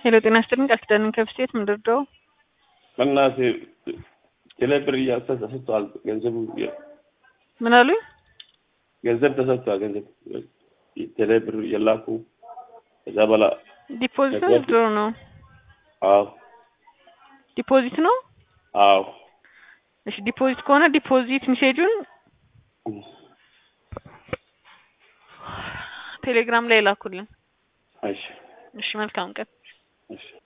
ሄሎ ጤና ይስጥልኝ ቃል ኪዳንን ከብስቴት ምንድርደው በእናትህ ቴሌብር እያሰ- ተሰጥቷል። ገንዘቡ ምን አሉኝ? ገንዘብ ተሰጥቷል። ገንዘብ ቴሌብር የላኩ ከዛ በላ ዲፖዚት ነው ገንዘብ- ድሮ ነው? አዎ ዲፖዚት ነው። አዎ እሺ ዲፖዚት ከሆነ ዲፖዚት ሜሴጁን ቴሌግራም ላይ ላኩልን። እሺ እሺ መልካም ቀን። እሺ